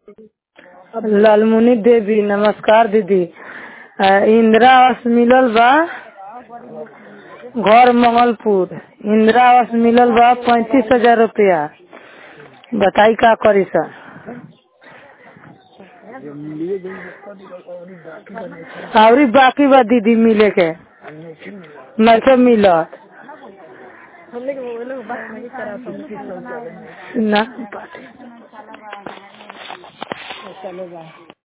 लालमुनी देवी नमस्कार दीदी अ, इंदिरा आवास मिलल बा घर मंगलपुर इंदिरा आवास मिलल बा पैंतीस हजार रुपया बताई का करी सर अवरी बाकी बा दीदी मिले के नइखे मिलत ना